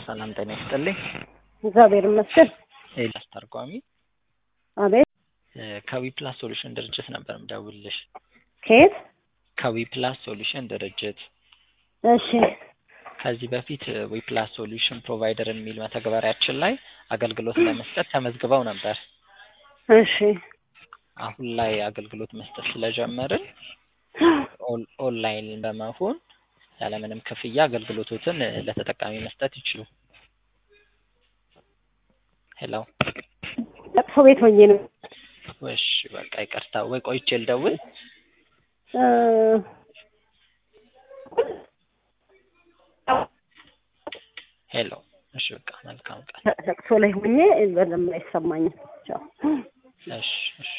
ሰላም ጤና ይስጥልኝ። እግዚአብሔር ይመስገን። ኤልያስ ተርጓሚ አቤት። ከዊ ፕላስ ሶሉሽን ድርጅት ነበር ምደውልልሽ። ከየት? ከዊ ፕላስ ሶሉሽን ድርጅት እሺ ከዚህ በፊት ዊ ፕላስ ሶሉሽን ፕሮቫይደር የሚል መተግበሪያችን ላይ አገልግሎት ለመስጠት ተመዝግበው ነበር። እሺ አሁን ላይ አገልግሎት መስጠት ስለጀመርን ኦን- ኦንላይን በመሆን ያለምንም ክፍያ አገልግሎቶትን ለተጠቃሚ መስጠት ይችሉ። ሄሎ ለቅሶ ቤት ሆኜ ነው። እሺ በቃ ይቅርታ፣ ወይ ቆይቼ ልደውል። እ፣ ሄሎ እሺ በቃ መልካም ቀን። ለቅሶ ላይ ሆኜ በደንብ አይሰማኝም። ቻው። እሺ እሺ